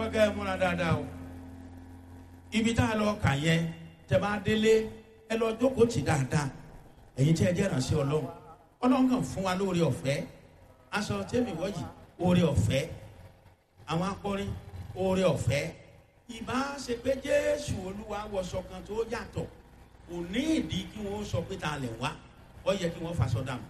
fẹ́ kẹ́ ẹ múra dáadáa o ibi tá a lọ kà yẹn tẹ bá délé ẹ lọ jókòó tì dáadáa ẹ̀yin tí ẹ jẹ́ ìrànṣẹ́ ọlọ́run ọlọ́run kàn fún wa lóore ọ̀fẹ́ aṣọ tẹ́mi wọ́yì oore ọ̀fẹ́ àwọn akọrin oore ọ̀fẹ́ ìbá ṣe pé jésù olúwa wọṣọ kan tó yàtọ̀ kò ní ìdí kí wọ́n sọ pé ta lè wá ó yẹ kí wọ́n faṣọ dànù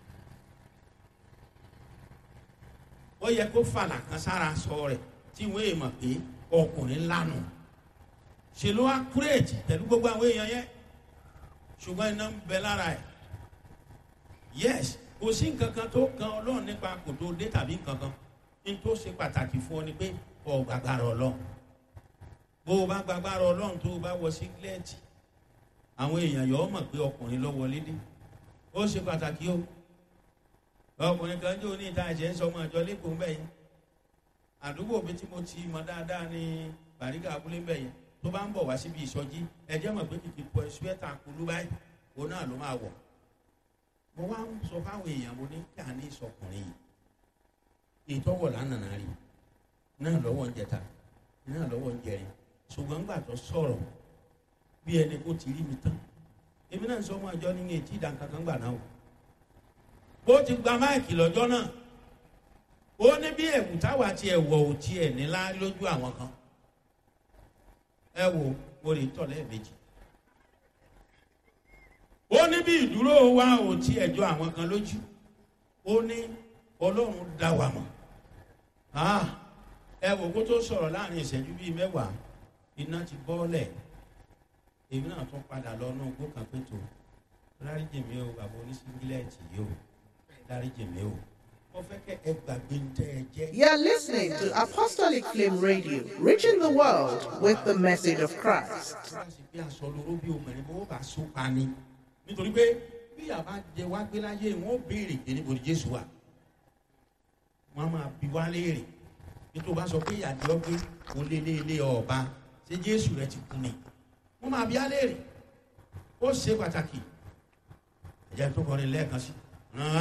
ó yẹ kó fàlà kan sára sọ rẹ̀ tí wọ́n èèmọ̀ pé ọkùnrin lánàá ṣe ló wá kúrèjì pẹ̀lú gbogbo àwọn èèyàn yẹn ṣùgbọ́n iná ń bẹ lára ẹ̀ yes kò sí nǹkan kan tó kan ọlọ́run nípa kò tó dé tàbí nǹkan kan ní tó ṣe pàtàkì fún ọ ni pé ọ gbàgbára ọlọ́run bó o bá gbàgbára ọlọ́run tó o bá wọ sígílẹ́ẹ̀tì àwọn èèyàn yọ ọ mọ̀ pé ọkùnrin ló wọlé dé ó ṣe pàtàkì o ọkùnrin kan jó ní ìta ẹ̀jẹ̀ ń sọ ọmọ àjọ lẹ́kọ̀ọ́ ń bẹ̀ yẹn àdúgbò mi tí mo ti mọ dáadáa ní bàríkà abúlé ń bẹ̀ yẹn tó bá ń bọ̀ wá síbi ìsọjí ẹjẹ́ mọ̀ pé kìkì pọ̀ ṣúẹ́tà kulú báyìí òun náà ló máa wọ̀ mo wá ń sọ fáwọn èèyàn mo ní kí a ní ìsọkùnrin yìí ìtọ́wọ̀ lánàá rí náà lọ́wọ́ ń jẹta náà lọ́wọ́ ń jẹrin ṣùgbọ́n gbà tó sọ̀rọ̀ bí ẹni kó ti rí mi tán èmi náà sọ ọmọ àjọ nínú etí ìdánkankan gbà náà o ó ti gba máìkì lọ́jọ́ náà ó ní bí ẹ̀wù táwa tiẹ̀ wọ̀ ò tiẹ̀ nílá lójú àwọn kan ẹ wo mo lè tọ̀ lẹ́ẹ̀mejì ó ní bí ìdúró wa ò tiẹ̀ jọ àwọn kan lójú ó ní ọlọ́run dá wa mọ̀ ẹ wo kó tó sọ̀rọ̀ láàrin ìṣẹ́jú bíi mẹ́wàá iná ti bọ́ọ̀lẹ̀ èmi náà tún padà lọ náà gbó kan pé tó dáríjì mi o bàbá oníṣíngílẹ̀tì yìí o dáríjì mi o mo fẹ́ kẹ́ ẹ gbàgbé ń tẹ́ ẹ jẹ́. You're listening to Apostolic Flame Radio, reaching the world with the message of Christ. láti bí aṣọ lóró bí obìnrin bó bá so pa ni nítorí pé bí àbá jẹ wá gbé láyé wọn ó béèrè pé níbo ni jésù wà wọn máa bi wá léèrè nítorí bá sọ pé ìyàdí ọgbẹ kò lé lé lé ọba ṣé jésù rẹ ti kú ni wọn máa bi á léèrè ó ṣe pàtàkì ẹ̀jẹ̀ tó kọrin lẹ́ẹ̀kan sí.